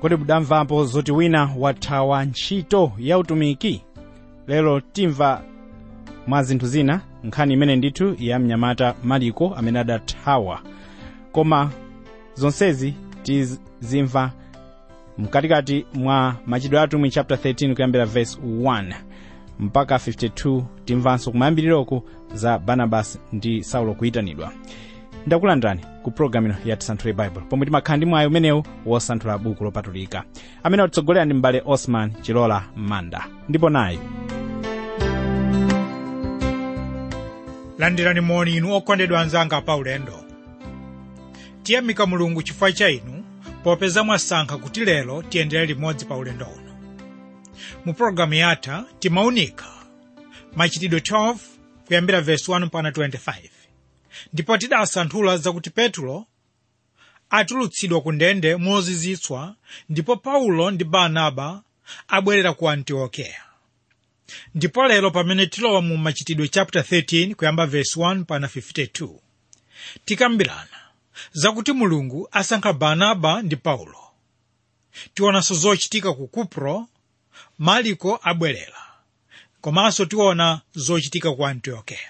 kodi mudamvapo zoti wina wathawa ntchito ya utumiki lero timva mwa zinthu zina nkhani imene ndithu ya mnyamata mariko amene adathawa koma zonsezi tizimva mkatikati mwa machitidwe atumwi chapter 13 kuyambira verse 1 mpaka 52 timvanso kumayambiriroko za barnabas ndi saulo kuyitanidwa ndakulandirani ku programu ino ya tisanthule bible pomwe timakhala ndi mwayi umenewu wosanthula buku lopatulika amene watitsogolera ndi m'bale osman chilola manda ndipo nayi landirani moni inu okondedwa anzanga pa ulendo tiyamika mulungu chifukwa cha inu popeza mwasankha kuti lero tiyendere limodzi pa ulendo uno mu pologalamu yatha timaunika machitidwe 12 kuyambira verse 1 mpaka 25 ndipo tidasanthula zakuti petulo atulutsidwa ku ndende mozizwitsa ndipo paulo ndi barnaba abwerera ku antiokeya ndipo lero pamene tilowa mu machitidwe chapter 13 kuyamba verse 1 mpaka 52 tikambirana zakuti mulungu asankha barnaba ndi paulo tionanso zochitika ku kupro mariko abwerera komanso tiona zochitika ku antiokeya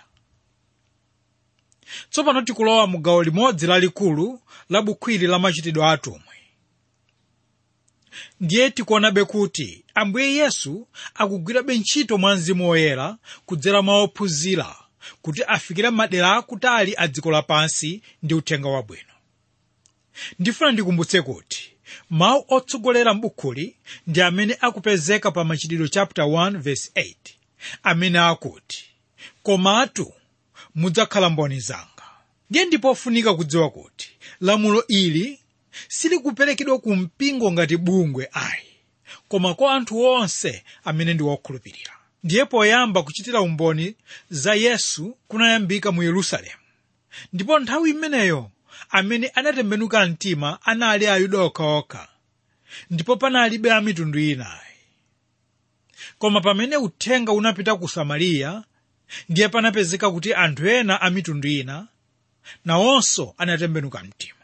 tsopano tikulowa mu gawo limodzi lalikulu la bukwiri la machitidwe atumwi ndiye tikuonabe kuti ambuye yesu akugwirabe ntchito mwa mzimu woyera kudzera mwa ophunzira kuti afikire madera akutali a dziko lapansi ndi uthenga wabwino ndifuna ndikumbutse kuti mawu otsogolera m'bukuli ndi amene akupezeka pa machitidwe chapter 1 verse 8 amene akuti komatu mudzakhala mboni zanga ndiye ndipofunika kudziwa kuti lamulo ili silikuperekedwa ku mpingo ngati bungwe ayi koma kwa anthu onse amene ndi wokhulupirira ndiye poyamba kuchitira umboni za yesu kunayambika mu yerusalemu ndipo nthawi imeneyo amene anatembenuka mtima anali ayuda okhaokha ndipo panalibe a mitundu inayi koma pamene uthenga unapita ku samariya ndiye panapezeka kuti anthu ena a mitundu ina nawonso anatembenuka mtima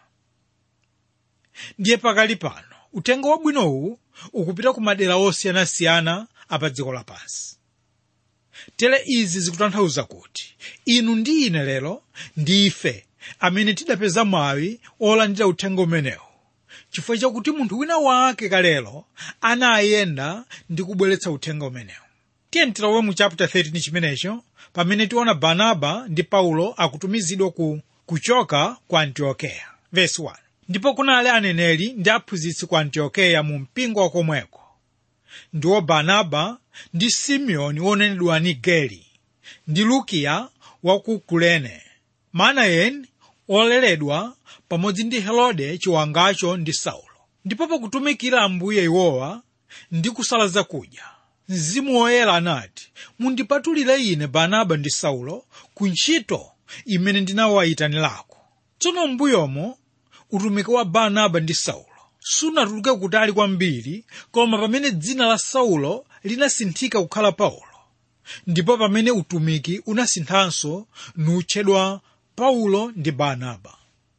ndiye pakali pano uthenga wabwinowu ukupita ku madera osiyanasiyana apa dziko lapansi tere izi zikutanthauza kuti inu ndi ine lero ndife amene tidapeza mwawi olandira uthenga umenewu chifukwa chakuti munthu wina wake kalelo anayenda ndi kubweretsa uthenga umenewu tiye tilowe mu chapter 13 chimenecho pamene tiona barnaba ndi paulo akutumizidwa ku kuchoka ku antiokeya verse 1 ndipo kunali aneneri ndi aphunzitsi ku antiokeya mu mpingo wakomweko ndiwo barnaba ndi simeoni wonenedwa nigeri ndi lukiya wa ku kurene manayeni oleredwa pamodzi ndi herode chiwangacho ndi saulo ndipo pakutumikira ambuye iwowa ndi kusala zakudya mzimu woyera anati mundipatulire ine barnaba ndi saulo ku ntchito imene ndinawayitanirako tsono m'mbuyomo utumiki wa barnaba ndi saulo sunatuluke kutali kwambiri koma pamene dzina la saulo linasinthika kukhala paulo ndipo pamene utumiki unasinthanso nutchedwa paulo ndi barnaba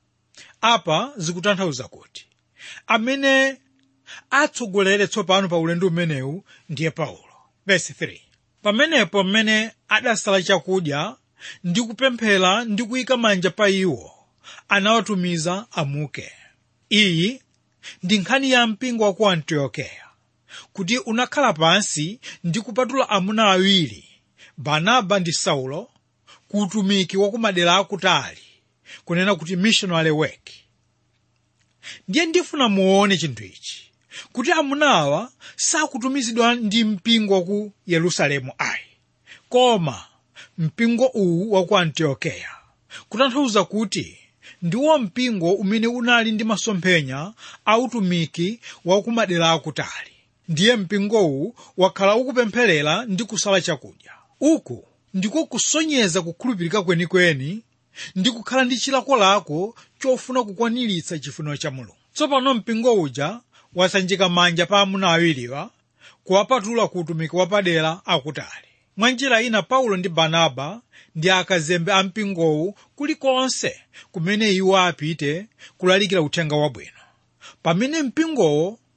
apa zikutanthauza kuti amene atsogolere tsopano pa ulendo umenewu ndiye paulo verse 3 pamenepo mmene adasala chakudya ndi kupemphera ndi kuyika manja pa iwo anawatumiza amuke iyi ndi nkhani ya mpingo wa ku antiokeya kuti unakhala pansi ndi kupatula amuna awiri barnaba ndi saulo ku utumiki wa kumadera akutali kunena kuti missionary work ndiye ndifuna muone chinthu ichi kuti amunawa sakutumizidwa ndi mpingo wa ku yerusalemu ayi koma mpingo uwu wa ku antiokeya kutanthauza kuti ndiwo mpingo umene unali ndi masomphenya a utumiki wa kumadera akutali ndiye mpingowu wakhala ukupempherera ndi kusala chakudya uku ndiko kusonyeza kukhulupirika kwenikweni ndi kukhala ndi chilakolako chofuna kukwaniritsa chifuniro cha mulungu tsopano mpingo uja wasanjika manja pa amuna awiriwa kuwapatula ku utumiki wapadera akutali mwa njira ina paulo ndi barnaba ndi akazembe a mpingowu kulikonse kumene iwo apite kulalikira uthenga wabwino pamene mpingowo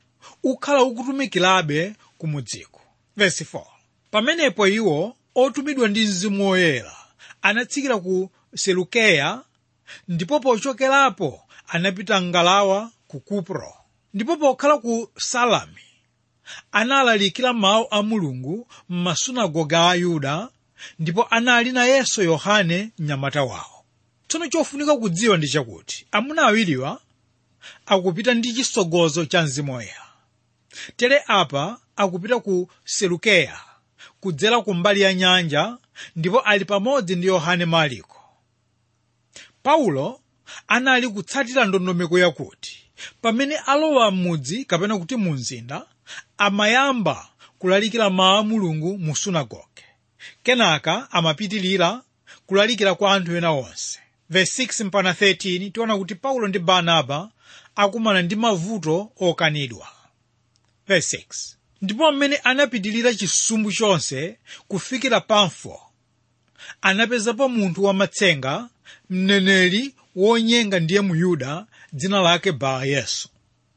ukhala ukutumikirabe kumudziko verse 4 pamenepo iwo otumidwa ndi mzimu woyera anatsikira ku selukeya ndipo pochokerapo anapita ngalawa ku kupro ndipo pokhala ku salami analalikira mawu a mulungu m'masunagoga a ayuda ndipo anali nayenso yohane mnyamata wawo tsono chofunika kudziwa ndi chakuti amuna awiriwa akupita ndi chisogozo cha mzimu woyera tere apa akupita ku selukeya kudzera ku mbali ya nyanja ndipo ali pamodzi ndi yohane mariko paulo anali kutsatira ndondomeko yakuti pamene alowa m'mudzi kapena kuti mu mzinda amayamba kulalikira mawu a mulungu mu sunagoge kenaka amapitilira kulalikira kwa anthu ena onse verse 6 mpaka 13 tiona kuti paulo ndi barnaba akumana ndi mavuto okanidwa verse 6 ndipo mmene anapitilira chisumbu chonse kufikira pamfo anapezapo munthu wamatsenga mneneri wonyenga ndiye muyuda dzina lake baa yesu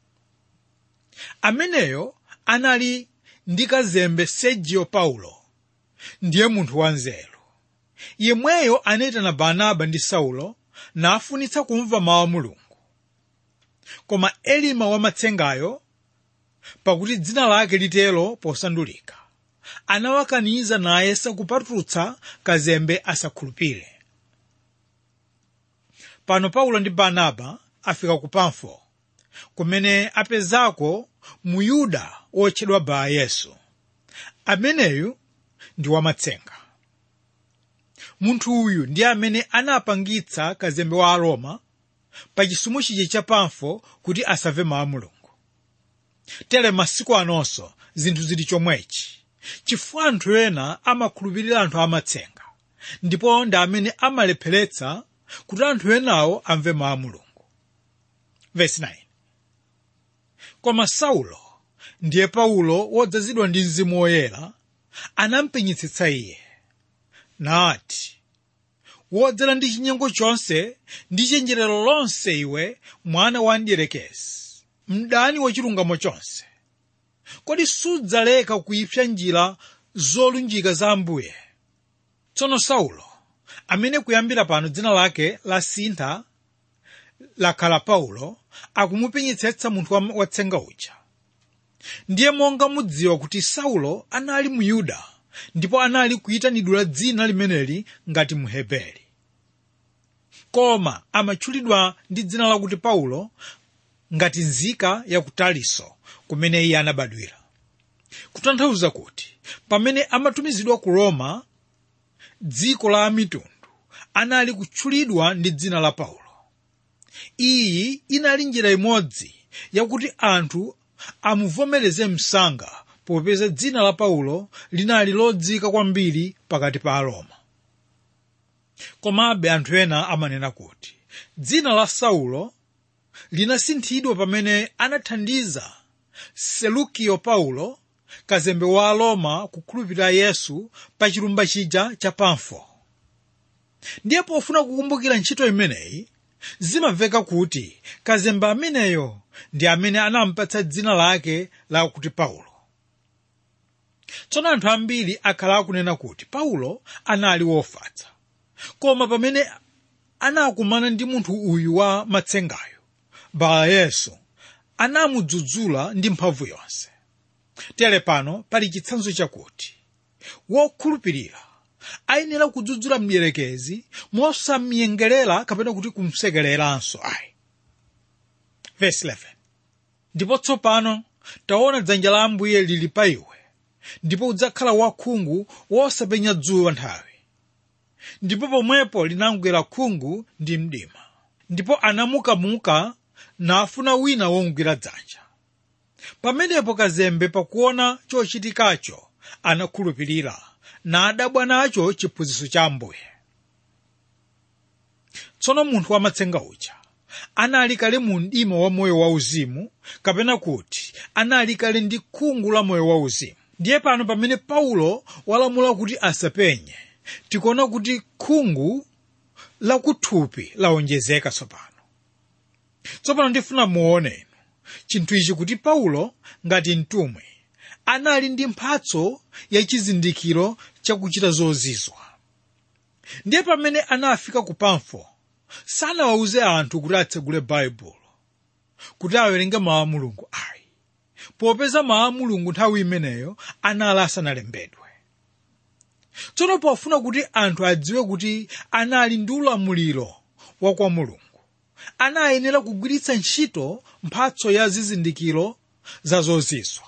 ameneyo anali ndi kazembe sergio paulo ndiye munthu wanzeru yemweyo anayitana barnaba ndi saulo nafunitsa kumva mawu a mulungu koma elima wamatsengayo pakuti dzina lake litero posandulika anawakaniza naye sakupatutsa kazembe asakhulupire pano paulo ndi barnaba afika ku pamfo kumene apezako muyuda wotchedwa baa yesu ameneyu ndi wamatsenga munthu uyu ndi amene anapangitsa kazembe wa aroma pa chisumu chije cha pamfo kuti asamve mawu a mulungu tere masiku anonso zinthu zili chomwechi chifukwa anthu ena amakhulupirira anthu amatsenga ndipo ndi amene amalepheretsa kuti anthu enawo amve mawu a mulungu verse 9 koma saulo ndiye paulo wodzazidwa ndi mzimu woyera anampenyetsetsa iye nati wodzera ndi chinyengo chonse ndi chenjerero lonse iwe mwana wa mdierekezi mdani wachilungamo chonse kodi sudzaleka kuipsa njira zolunjika za ambuye tsono saulo amene kuyambira pano dzina lake lasintha lakhala paulo akumupenyetsetsa munthu watsenga uja ndiye monga mudziwa kuti saulo anali muyuda ndipo anali kuyitanidwa dzina limeneli ngati mheberi koma amatchulidwa ndi dzina lakuti paulo ngati nzika ya ku taliso kumene iye anabadwira kutanthauza kuti pamene amatumizidwa ku roma dziko la amitundu anali kutchulidwa ndi dzina la paulo iyi inali njira imodzi yakuti anthu amuvomereze msanga popeza dzina la paulo linali lodzika kwambiri pakati pa aroma komabe anthu ena amanena kuti dzina la saulo linasinthidwa pamene anathandiza selukio paulo kazembe wa aroma kukhulupirira yesu pa chilumba chija cha pamfo ndiye pofuna kukumbukira ntchito imeneyi zimamveka kuti kazembe ameneyo ndi amene anampatsa dzina lake lakuti paulo tsono anthu ambiri akhala akunena kuti paulo anali wofatsa koma pamene anakumana ndi munthu uyu wa matsengayo baa yesu anamudzudzula ndi mphamvu yonse tere pano pali chitsanzo chakuti wokhulupirira ayenera kudzudzula mdierekezi mosamyengerera kapena kuti kumsekereranso ayi verse 11 ndipo tsopano taona dzanja la ambuye lili pa iwe ndipo udzakhala wakhungu wosapenya dzuwa nthawi ndipo pomwepo linamugwera khungu ndi mdima ndipo anamukamuka nafuna wina womugwira dzanja pamenepo kazembe pakuona chochitikacho anakhulupirira nadabwa nacho chiphunzitso cha ambuye tsono munthu wamatsenga uja anali kale mu mdima wa moyo wauzimu kapena kuti anali kale ndi khungu la moyo wauzimu ndiye pano pamene paulo walamula kuti asapenye tikuona kuti khungu lakuthupi lawonjezeka tsopano tsopano ndifuna muone inu chinthu ichi kuti paulo ngati mtumwi anali ndi mphatso ya chizindikiro chakuchita zozizwa ndiye pamene anafika ku pamfo sanawawuze anthu kuti atsegule baibulo kuti awerenge mawu a mulungu ayi popeza mawu a mulungu nthawi imeneyo anali asanalembedwe tsono pofuna kuti anthu adziwe kuti anali ndi ulamuliro wa kwa mulungu anayenera kugwiritsa ntchito mphatso ya zizindikiro za zozizwa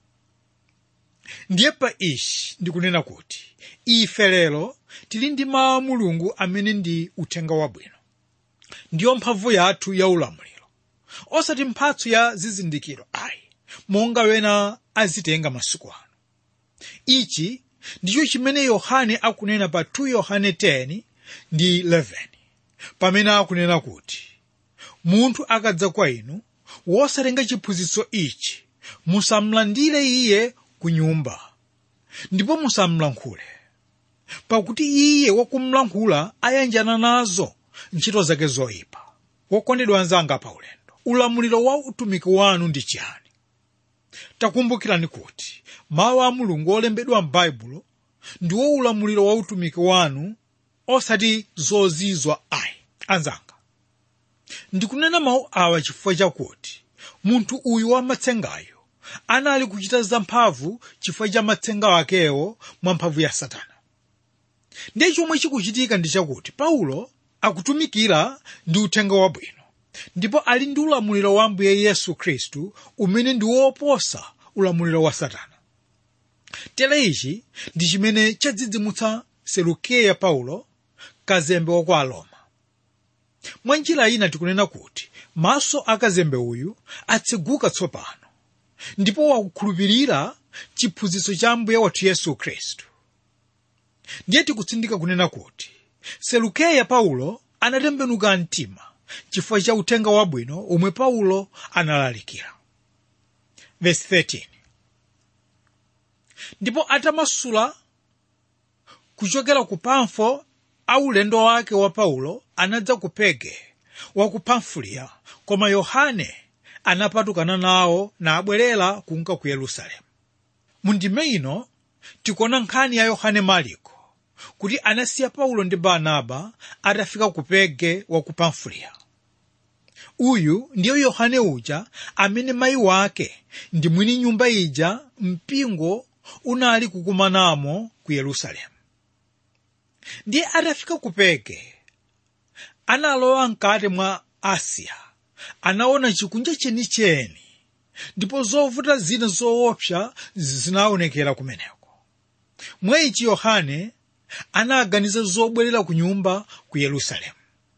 ndiye pa ichi ndikunena kuti ife lero tili ndi mawu a mulungu amene ndi uthenga wabwino ndiyo mphamvu yathu ya ulamuliro osati mphatso ya zizindikiro ayi monga wena azitenga masiku ano ichi ndicho chimene yohane akunena pa 2 yohane 10 ndi 11 pamene akunena kuti munthu akadza kwa inu wosatenga chiphunzitso ichi musamlandire iye ku nyumba ndipo musamlankhule pakuti iye wakumlankhula ayanjana nazo ntchito zake zoyipa wokondedwa anzanga pa ulendo ulamuliro wa utumiki wanu ndi chiyani takumbukirani kuti mawu a mulungu olembedwa m'baibulo ndiwo ulamuliro wa utumiki wanu osati zozizwa ayi anzanga ndikunena mawu awa chifukwa chakuti munthu uyu wamatsengayo anali kuchita zamphamvu chifukwa cha matsenga akewo mwa mphamvu ya satana ndiye chomwe chikuchitika ndi chakuti paulo akutumikira ndi uthenga wabwino ndipo ali ndi ulamuliro wa ambuye yesu khristu umene ndi woposa ulamuliro wa satana tere ichi ndi chimene chadzidzimutsa selukeya paulo kazembe wa kwa aroma mwa njira ina tikunena kuti maso a kazembe uyu atseguka tsopano ndipo wakukhulupirira chiphunzitso cha ambuye wathu yesu khristu ndiye tikutsindika kunena kuti selukeya paulo anatembenuka mtima chifukwa cha uthenga wabwino omwe paulo analalikira Verse 13. ndipo atamasula kuchokera ku pamfo aulendo wake wa paulo anadza ku pege wa ku pamfuliya koma yohane anapatukana nawo nabwerera kunka ku yerusalemu mu ndime ino tikuona nkhani ya yohane mariko kuti anasiya paulo ndi barnaba atafika ku pege wa ku pamfuliya uyu ndiyo yohane uja amene mayi wake ndi mwini nyumba ija mpingo unali kukumanamo ku yerusalemu ndiye atafika ku pege analowa mkati mwa asiya anaona chikunja chenicheni ndipo zovuta zina zoopsa zinaonekera kumeneko mwa ichi yohane anaganiza zobwerera ku nyumba ku yerusalemu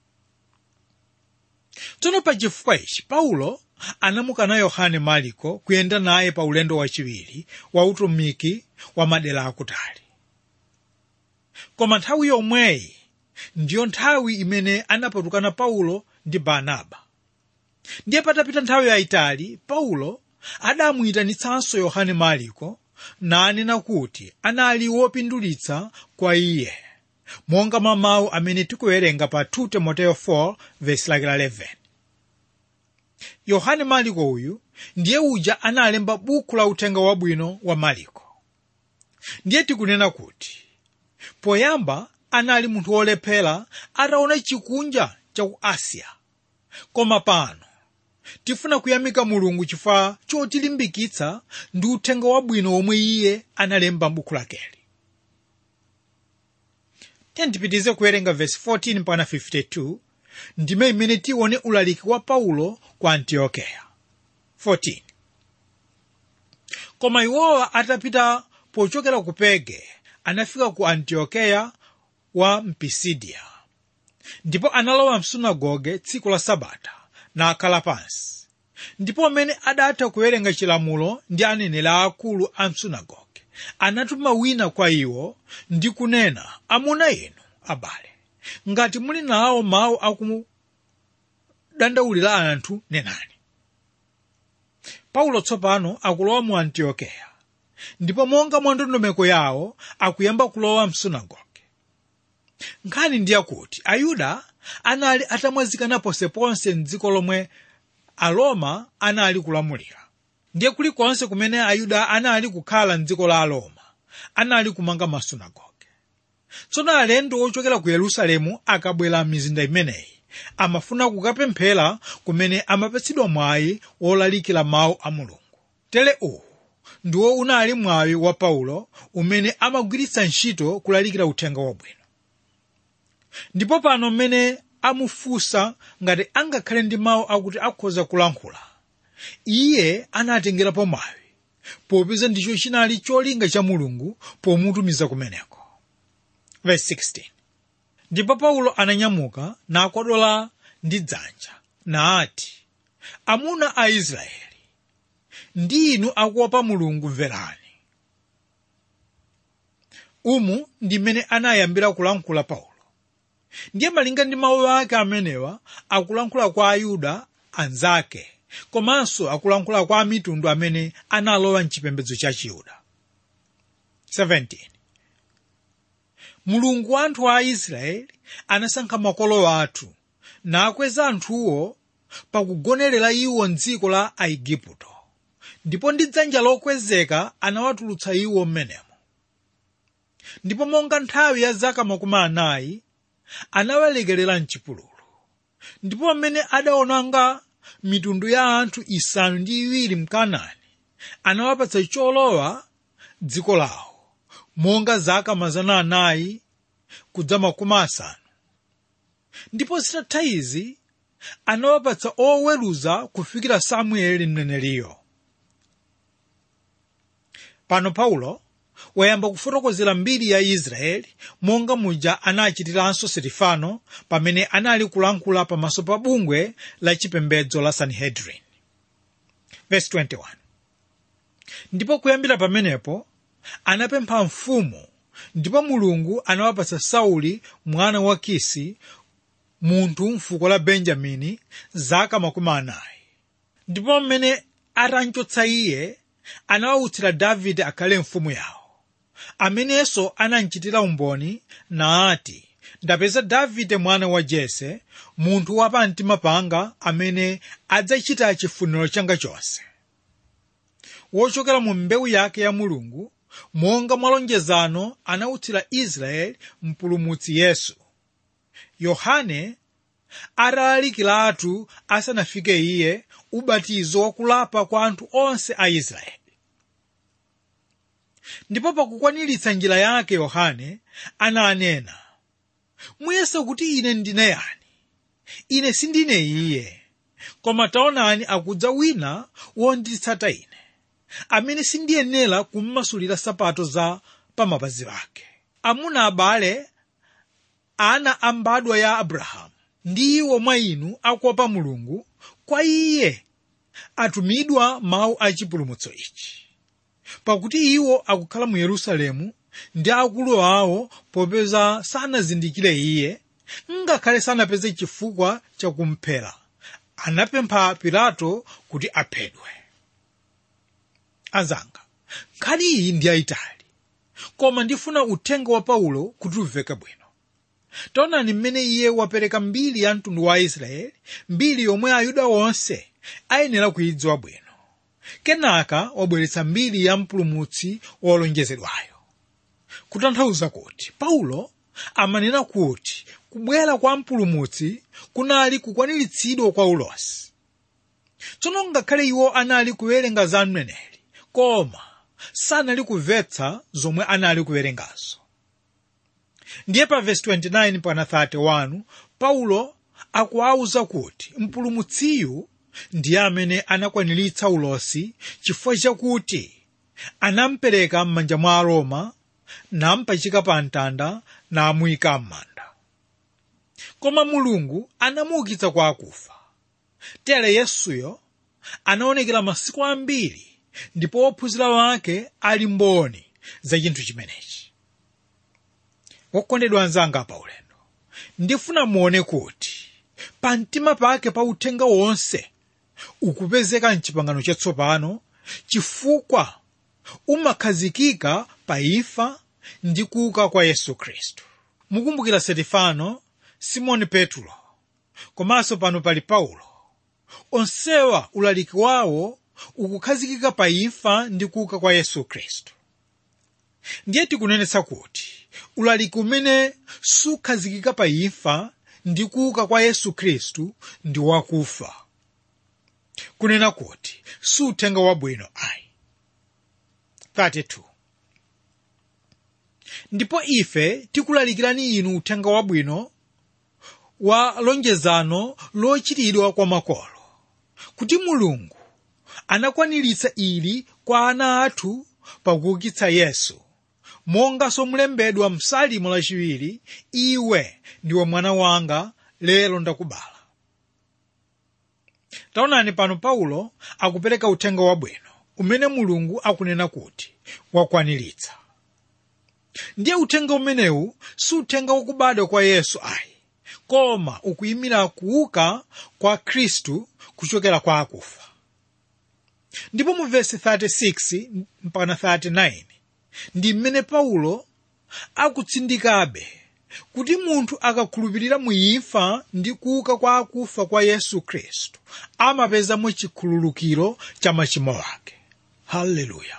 tsono pa chifukwa ichi paulo anamukana yohane mariko kuyenda naye pa ulendo wachiwiri wa utumiki wa madera akutali koma nthawi yomweyi ndiyo nthawi imene anapatukana paulo ndi barnaba ndiye patapita nthawi yayitali paulo adamuyitanitsanso yohane mariko nanena kuti anali wopindulitsa kwa iye monga mwa mawu amene tikuwerenga pa 2 timoteyo 4 vesi lake la 11 yohane mariko uyu ndiye uja analemba buku la uthenga wabwino wa mariko ndiye tikunena kuti poyamba anali munthu wolephera ataona chikunja cha ku asiya koma pano tifuna kuyamika mulungu chifukwa chotilimbikitsa ndi uthenga wabwino womwe iye analemba m'buku lakeli tiyendipitize kuwerenga vesi 14 mpaka 52 ndime imene tione ulaliki wa paulo ku antiokeya 14 koma iwowa atapita pochokera ku pege anafika ku antiokeya wa mpisidiya ndipo analowa msunagoge tsiku la sabata nakhala pansi ndipo amene adatha kuwerenga chilamulo ndi aneneri aakulu a msunagoge anatuma wina kwa iwo ndi kunena amuna inu abale ngati muli nawo mawu akudandaulira anthu nenani paulo tsopano akulowa mu antiokeya ndipo monga mwa ndondomeko yawo akuyamba kulowa msunagoge nkhani ndi yakuti ayuda anali atamwazikana ponseponse mdziko lomwe aroma anali kulamulira ndiye kulikonse kumene ayuda anali kukhala mdziko la aroma anali kumanga masunagoge tsono alendo ochokera ku yerusalemu akabwera m'mizinda imeneyi amafuna kukapemphera kumene amapatsidwa mwayi wolalikira mawu a mulungu tere uwu ndiwo unali mwayi wa paulo umene amagwiritsa ntchito kulalikira uthenga wabwino ndipo pano mmene amufunsa ngati angakhale ndi mawu akuti akhoza kulankhula iye anatengerapo mwayi popeza ndicho chinali cholinga cha mulungu pomutumiza kumeneko Verse 16. ndipo paulo ananyamuka nakwadola ndi dzanja naati amuna a israeli ndi inu akuopa mulungu mverani umu ndi mmene anayambira kulankhula paulo ndiye malinga ndi mawu ake amenewa akulankhula kwa ayuda anzake komanso akulankhula kwa amitundu amene analowa mchipembedzo cha chiyuda 17 mulungu wa anthu a israeli anasankha makolo athu nakweza anthuwo pakugonerera iwo mdziko la aigupto ndipo ndi dzanja lokwezeka anawatulutsa iwo m'menemo ndipo monga nthawi ya zaka makumi anayi anawalekerera mchipululu ndipo pamene adaonanga mitundu ya anthu isanu ndi iwiri mkanaani anawapatsa cholowa dziko lawo monga zaka mazana anayi kudza makumi asanu ndipo zitatha izi anawapatsa oweruza kufikira samueli mneneriyo pano paulo wayamba kufotokozera mbiri ya israeli monga muja anachitiranso sitifano pamene anali kulankhula pamaso pa bungwe la chipembedzo la sanhedrin Verse 21. ndipo kuyambira pamenepo anapempha mfumu ndipo mulungu anawapatsa sauli mwana wa kisi munthu mfuko la benjamini zaka makumi anayi ndipo mmene atamchotsa iye anawautsira davide akhale mfumu yawo amenenso anamchitira umboni naati ndapeza davide mwana wa jese munthu wa pamtima panga amene adzachita chifuniro changa chonse wochokera mu mbewu yake ya mulungu monga mwalonjezano anautsira israeli mpulumutsi yesu yohane atalalikiratu asanafike iye ubatizo wakulapa kwa anthu onse a israeli ndipo pakukwaniritsa njira yake yohane ananena muyese kuti ine ndine yani ine sindine iye koma taonani akudza wina wonditsata ine amene sindiyenera kummasulira sapato za pamapazi pake amuna abale ana a mbadwa ya abrahamu ndi iwo mwa inu akuopa mulungu kwa iye atumidwa mawu a chipulumutso ichi pakuti iwo akukhala mu yerusalemu ndi akulu awo popeza sanazindikire iye ngakhale sanapeze chifukwa chakumphera anapempha pilato kuti aphedwe azanga nkhani iyi ndi yayitali koma ndifuna uthenga wa paulo kuti uveke bwino taonani mmene iye wapereka mbiri ya mtundu wa israeli mbiri yomwe ayuda onse ayenera kuyidziwa bwino kenaka wabweretsa mbiri ya mpulumutsi wolonjezedwayo kutanthauza kuti paulo amanena kuti kubwera kwa mpulumutsi kunali kukwaniritsidwa kwa ulosi tsono ngakhale iwo anali kuwerenga za mneneri koma sanali kumvetsa zomwe anali kuwerengazo ndiye pa vesi 29 pana 31 paulo akuwawuza kuti mpulumutsiyu ndiye amene anakwaniritsa ulosi chifukwa chakuti anampereka m'manja mwa aroma nampachika pa mtanda namuyika m'manda koma mulungu anamuukitsa kwa akufa tere yesuyo anaonekera masiku ambiri ndipo ophunzira wake ali mboni za chinthu chimenechi wokondedwa anzanga pa ulendo ndifuna muone kuti pa mtima pake pa uthenga wonse ukupezeka mchipangano chatsopano chifukwa umakhazikika pa imfa ndi kuuka kwa yesu khristu mukumbukira setifano simoni petro komanso pano pali paulo onsewa ulaliki wawo ukukhazikika pa imfa ndi kuuka kwa yesu khristu ndiye tikunenetsa kuti ulaliki umene sukhazikika pa imfa ndi kuuka kwa yesu khristu ndi wakufa kunena kuti suthenga wabwino ayi 32 ndipo ife tikulalikirani inu uthenga wabwino wa lonjezano lochitidwa kwa makolo kuti mulungu anakwaniritsa ili kwa ana athu pakuukitsa yesu monganso mulembedwa msalimo lachiwiri iwe ndiwe mwana wanga lero ndakubala taonani pano paulo akupereka uthenga wabwino umene mulungu akunena kuti wakwaniritsa ndiye uthenga umenewu si uthenga wakubadwa kwa yesu ayi koma ukuyimira kuuka kwa khristu kuchokera kwa akufa ndipo mu vesi 36 mpaka 39 ndi mmene paulo akutsindikabe kuti munthu akakhulupirira mu imfa ndi kuuka kwa akufa kwa yesu khristu amapezamo chikhululukiro cha machimo ake haleluya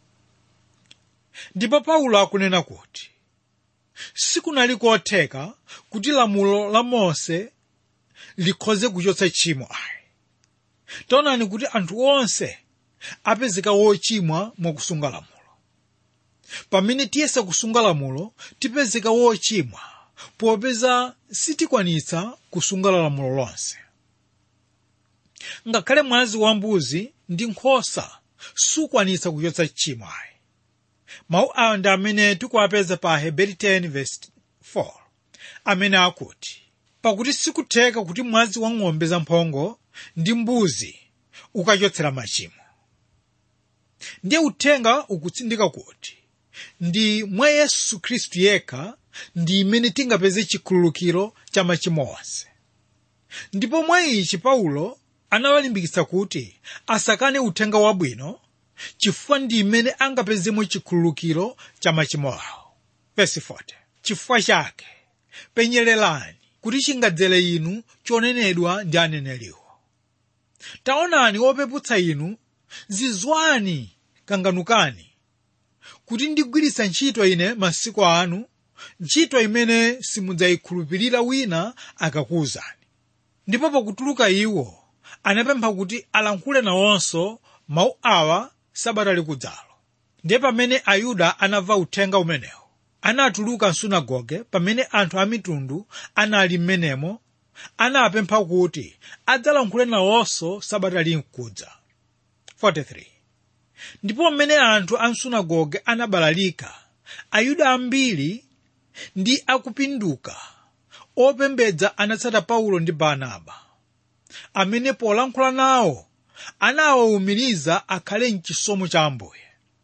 ndipo paulo akunena kuti sikunali kotheka kuti lamulo la mose likhoze kuchotsa tchimo ayi taonani kuti anthu onse apezeka wochimwa mwakusunga lamulo pamene tiyesa kusunga lamulo tipezeka wochimwa popeza sitikwanitsa kusunga lamulo lonse ngakhale mwazi wambuzi ndi nkhosa sukwanitsa kuchotsa tchimo ayi mawu awa ndi amene tikuwapeza pa heberi 10:4 amene akuti pakuti sikutheka kuti mwazi wa ng'ombe zamphongo ndi mbuzi ukachotsera machimo ndiye uthenga ukutsindika kuti ndi mwa yesu khristu yekha ndi imene tingapeze chikhululukiro cha machimo onse ndipo mwa ichi paulo anawalimbikitsa kuti asakane uthenga wabwino chifukwa ndi imene angapezemo chikhululukiro cha machimo awo Verse 40. chifukwa chake penyererani kuti chingadzere inu chonenedwa ndi aneneriwo taonani opeputsa inu zizwani kanganukani kuti ndigwiritsa ntchito ine masiku anu ntchito imene simudzayikhulupirira wina akakuwuzani ndipo pakutuluka iwo anapempha kuti alankhule nawonso mawu awa sabata likudzalo ndiye pamene ayuda anamva uthenga umenewu anatuluka msunagoge pamene anthu a mitundu anali m'menemo anapempha kuti adzalankhule nawonso sabata likudza 43 ndipo mmene anthu a msunagoge anabalalika ayuda ambiri ndi akupinduka opembedza anatsata paulo ndi barnaba amene polankhula nawo anawawumiriza akhale mchisomo cha ambuye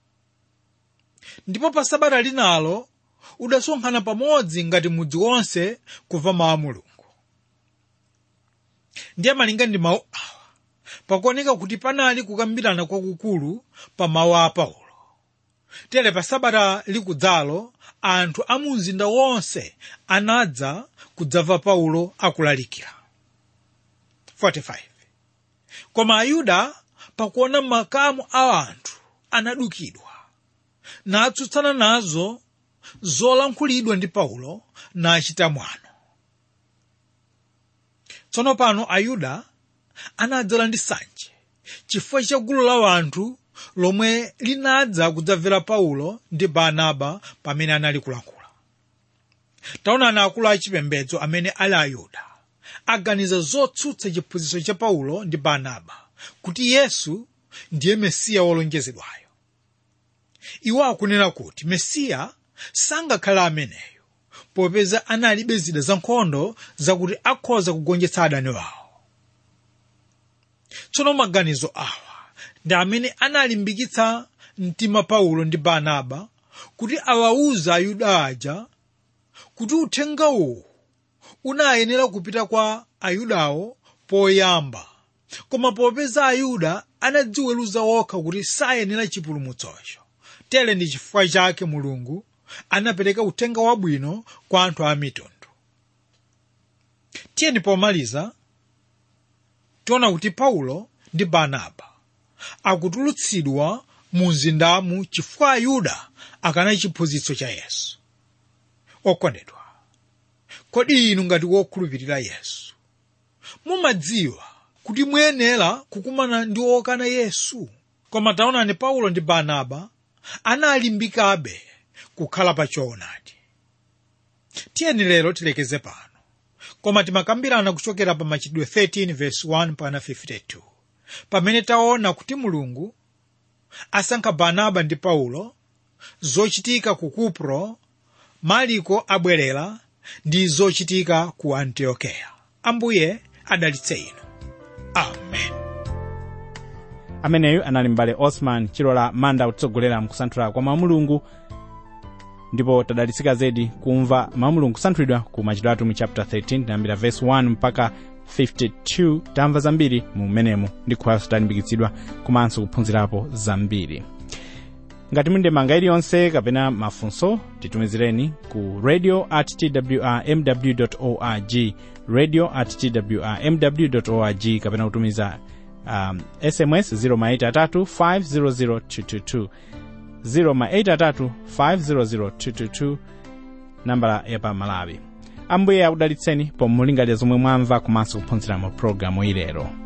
ndipo pa sabata linalo udasonkhana pamodzi ngati mudzi wonse kumva mawu a mulungu ndiye malinga ndi mawu awa pakuoneka kuti panali kukambirana kwakukulu pa mawu a paulo tere pa sabata likudzalo anthu a mu mzinda wonse anadza kudzamva paulo akulalikira 45 koma ayuda pakuona makamu a anthu anadukidwa natsutsana nazo zolankhulidwa ndi paulo nachita mwano tsono pano ayuda anadzala ndi sanje chifukwa cha gulu la anthu lomwe linadza kudzamvera paulo ndi barnaba pamene anali kulankhula taonani akulu achipembedzo amene ali ayuda aganiza zotsutsa chiphunzitso cha paulo ndi barnaba kuti yesu ndiye mesiya wolonjezedwayo iwo akunena kuti mesiya sangakhala ameneyo popeza analibe zida zankhondo zakuti akhoza kugonjetsa adani wawo tsono maganizo awa ndi amene analimbikitsa mtima paulo ndi barnaba kuti awawuze ayuda aja kuti uthenga uwu unayenera kupita kwa ayudawo poyamba koma popeza ayuda anadziweruza okha kuti sayenera chipulumutsocho tere ndi chifukwa chake mulungu anapereka uthenga wabwino kwa anthu a mitundu tiyeni pomaliza tiona kuti paulo ndi barnaba akutulutsidwa mu mzindamu chifukwa ayuda akana chiphunzitso cha yesu okondedwa kodi inu ngati wokhulupirira yesu mumadziwa kuti muyenera kukumana ndi okana yesu koma taonani paulo ndi barnaba analimbikabe kukhala pa choonadi tiyeni lero tilekeze pano koma timakambirana kuchokera pa machitidwe 13 verse 1 pana 52 pamene taona kuti mulungu asankha barnaba ndi paulo zochitika ku kupro maliko abwerera ndi zochitika ku antiokeya ambuye adalitse inu amen ameneyu anali mbale osman chilola manda kutsogolera mkusanthula kwa mamulungu ndipo tadalitsika zedi kumva mamulungu kusanthulidwa ku machitidwe atumwi chapter 13 tinayambira verse 1 mpaka 52 tamva zambiri mu menemu ndi kukhalanso talimbikitsidwa komanso kuphunzirapo zambiri ngati muli ndi ndemanga iliyonse kapena mafunso titumizireni ku radio at twrmw org radio at twrmw org kapena kutumiza um, sms 083 500 222 083 500 222 nambala yapa malawi ambuye akudalitseni pomwe mulingalira zomwe mwamva komanso kuphunzira mu pologalamu ilero